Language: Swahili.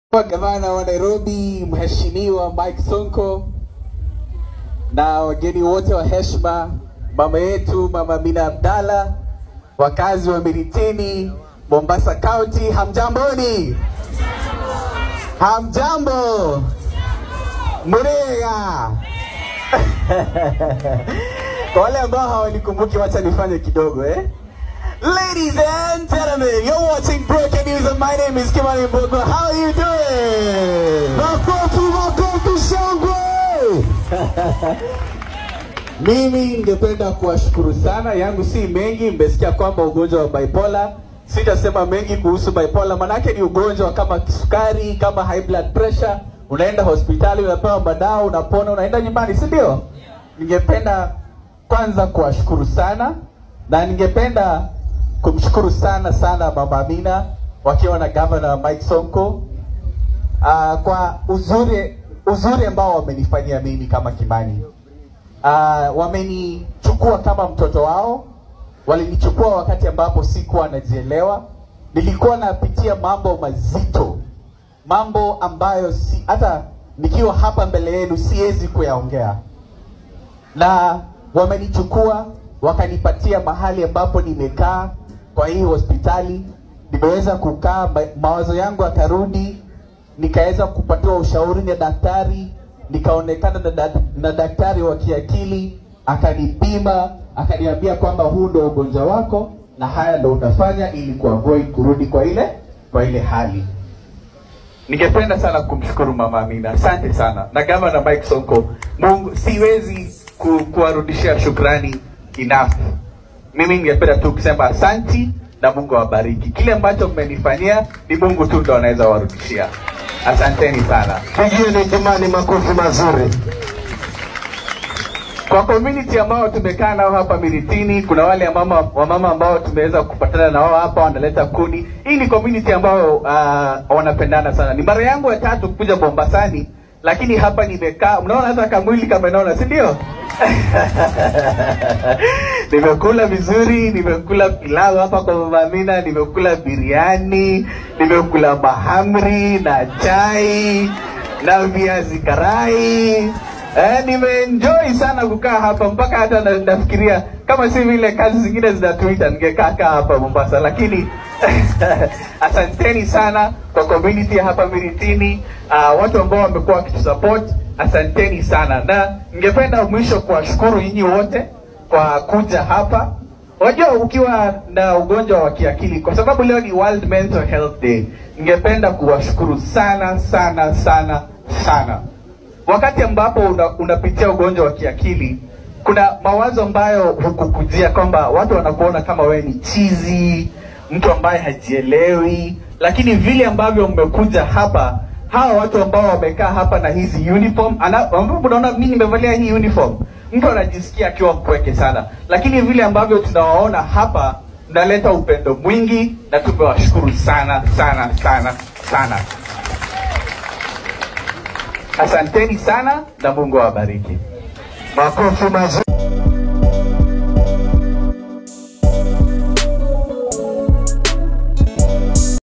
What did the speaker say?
Gavana wa Nairobi Mheshimiwa Mike Sonko na wageni wote wa heshima, mama yetu Mama Amina Abdalla, wakazi wa Miritini, Mombasa County, hamjamboni? Hamjambo? Murega? Kwa wale ambao hawanikumbuki, wacha nifanye kidogo eh. Ladies and gentlemen, you're watching Broken News and my name is Kimani Mbogo. How are you doing? Makofi, makofi, shangwe! Mimi ningependa kuwashukuru sana, yangu si mengi. Mmesikia kwamba ugonjwa wa bipolar, sitasema mengi kuhusu bipolar, manake ni ugonjwa kama kisukari, kama high blood pressure. Unaenda hospitali, unapewa madawa, unapona, unaenda nyumbani, si ndio? Ningependa kwanza kuwashukuru sana na ningependa kumshukuru sana sana Mama Amina wakiwa na Governor Mike Sonko uh, kwa uzuri uzuri ambao wamenifanyia mimi kama Kimani. Uh, wamenichukua kama mtoto wao, walinichukua wakati ambapo sikuwa najielewa, nilikuwa napitia mambo mazito, mambo ambayo si, hata nikiwa hapa mbele yenu siwezi kuyaongea, na wamenichukua wakanipatia mahali ambapo nimekaa kwa hii hospitali, nimeweza kukaa, ma- mawazo yangu yakarudi, nikaweza kupatiwa ushauri na daktari, nikaonekana na, da, na daktari wa kiakili, akanipima, akaniambia kwamba huu ndo ugonjwa wako na haya ndo utafanya ili kuavoid kurudi kwa ile kwa ile hali. Ningependa sana kumshukuru Mama Amina, asante sana, na Gavana Mike Sonko. Mungu, siwezi ku, kuwarudishia shukrani enough. Mimi ningependa tu kusema asanti na Mungu awabariki. Kile ambacho mmenifanyia ni Mungu tu ndo anaweza warudishia. Asanteni sana. Pigieni Kimani makofi mazuri. Kwa community ambao tumekaa nao hapa Miritini, kuna wale mama wamama ambao tumeweza kupatana na wao hapa, wanaleta kuni. Hii ni community ambao uh, wanapendana sana. Ni mara yangu ya tatu kuja Mombasani, lakini hapa nimekaa, mnaona hata kamwili kamenona, si ndio? nimekula vizuri, nimekula pilau hapa kwa Mama Amina, nimekula biriani, nimekula mahamri na chai na viazi karai. Eh, nimeenjoy sana kukaa hapa mpaka hata na, nafikiria kama si vile kazi zingine zinatuita ningekaa kaa hapa Mombasa, lakini asanteni sana kwa community ya hapa Miritini, uh, watu ambao wamekuwa wakitusupport, asanteni sana, na ningependa mwisho kuwashukuru nyinyi wote kwa kuja hapa. Unajua, ukiwa na ugonjwa wa kiakili, kwa sababu leo ni World Mental Health Day, ningependa kuwashukuru sana sana sana sana wakati ambapo una, unapitia ugonjwa wa kiakili kuna mawazo ambayo hukukujia kwamba watu wanakuona kama wewe ni chizi mtu ambaye hajielewi lakini vile ambavyo mmekuja hapa hawa watu ambao wamekaa hapa na hizi uniform ana- ambapo unaona mimi nimevalia hii uniform mtu anajisikia akiwa mpweke sana lakini vile ambavyo tunawaona hapa mnaleta upendo mwingi na tumewashukuru sana sana sana sana asanteni sana na mungu awabariki Makofi mazuri.